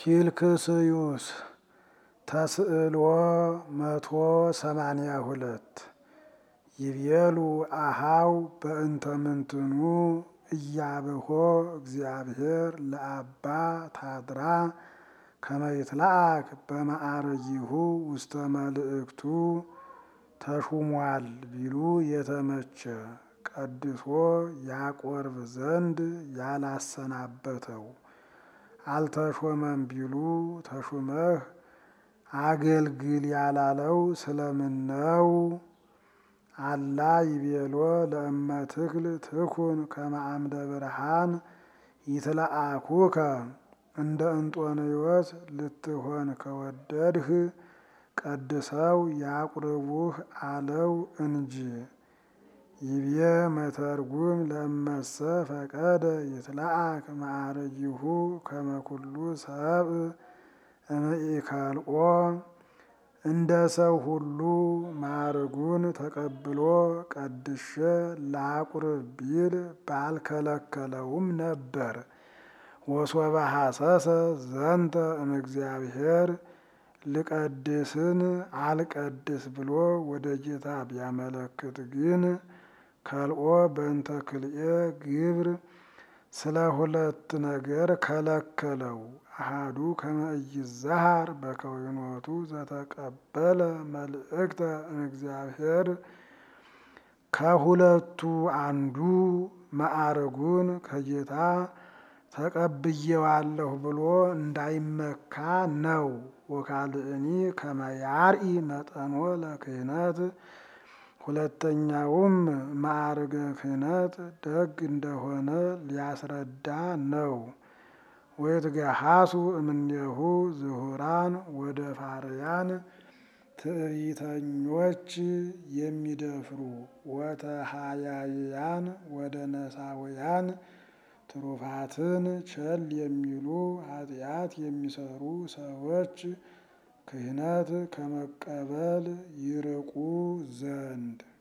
ፊልክስዩስ ተስዕልዎ መቶ ሰማንያ ሁለት ይቤሉ አሃው በእንተ ምንትኑ እያብሆ እግዚአብሔር ለአባ ታድራ ከመይትላአክ በማዕረጊሁ ውስተ መልእክቱ ተሹሟል ቢሉ የተመቸ ቀድሶ ያቆርብ ዘንድ ያላሰናበተው አልተሾመም ቢሉ ተሹመህ አገልግል ያላለው ስለምን ነው? አላ ይቤሎ ለእመ ትክል ትኩን ከመ አምደ ብርሃን ይትለአኩከ እንደ እንጦንዮስ ልትሆን ከወደድህ ቀድሰው ያቁርቡህ አለው እንጂ። ይቤ መተርጉም ለመሰ ፈቀደ ይትለአክ ማዕረጊሁ ከመ ኩሉ ሰብእ እምኢከልኦ እንደ ሰው ሁሉ ማዕርጉን ተቀብሎ ቀድሼ ላቁርብ ቢል ባልከለከለውም ነበር። ወሶበ ሐሰሰ ዘንተ እምእግዚአብሔር ልቀድስን አልቀድስ ብሎ ወደ ጌታ ቢያመለክት ግን ከልኦ በእንተ ክልኤ ግብር ስለ ሁለት ነገር ከለከለው። አሃዱ ከመ ኢይዛሃር በከዊኖቱ ዘተቀበለ መልእክተ እምእግዚአብሔር ከሁለቱ አንዱ ማዕርጉን ከጌታ ተቀብዬዋለሁ ብሎ እንዳይመካ ነው። ወካልእኒ ከመ ያርኢ መጠኖ ለክህነት ሁለተኛውም ማዕርገ ክህነት ደግ እንደሆነ ሊያስረዳ ነው። ወይትገሃሱ እምኔሁ ዝሁራን ወደ ፋርያን ትዕቢተኞች የሚደፍሩ ወተሃያይያን ወደ ነሳውያን ትሩፋትን ቸል የሚሉ ኃጢአት የሚሰሩ ሰዎች ክህነት ከመቀበል ይርቁ ዘንድ